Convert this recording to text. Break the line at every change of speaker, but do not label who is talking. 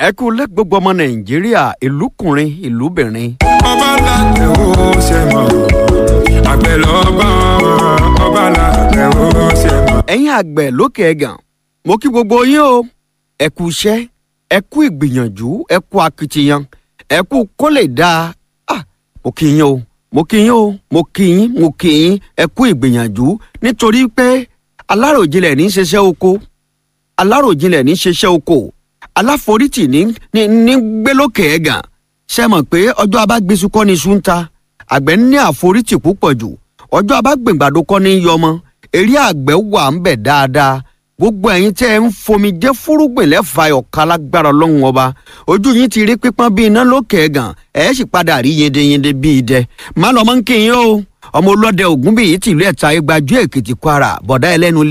ẹ kú lẹ́ gbogbo ọmọ nàìjíríà ìlúkùnrin ìlúbìnrin.
ọba làtẹ̀ ó ṣe mọ̀ àgbẹ̀ lọ́ba ọba làtẹ̀ ó ṣe mọ̀.
ẹ̀yin àgbẹ̀ lókè ẹ̀gàn mo kí gbogbo yín o ẹ kú iṣẹ́ ẹ kú ìgbìyànjú ẹ kú akitiyan ẹ kú kó lè dáa ah mo kí yín o mo kí yín o mo kí yín mo kí yín ẹ kú ìgbìyànjú nítorí pé aláròjinlẹ̀ ní í ṣiṣẹ́ oko aláròjinlẹ̀ ní í ṣiṣẹ́ oko aláforítì ní ní ní gbé lókè ẹ̀gàn ṣe mọ̀ pé ọjọ́ abágbésù kọ́ ni iṣu ń ta àgbẹ̀ ní àforítì púpọ̀ jù ọjọ́ abágbèǹgbàdo kọ́ ni yọmọ eré àgbẹ̀ wà ń bẹ̀ dáadáa gbogbo ẹ̀yin tẹ́ ẹ ń fomi jẹ́ fúrúgbìn lẹ́fà ọ̀ka lágbára ọlọ́run ọba ojú yín ti rí pípọ́n bíi iná lókè ẹ̀gàn ẹ̀ sì padà rí yendeyende bíi idẹ má lọ́mọ́ ń kí yín o ọmọ olóde ògún bíi tìlú ẹ̀ta igbajú èkìtì kwara bọ̀dá ẹlẹ́nu lé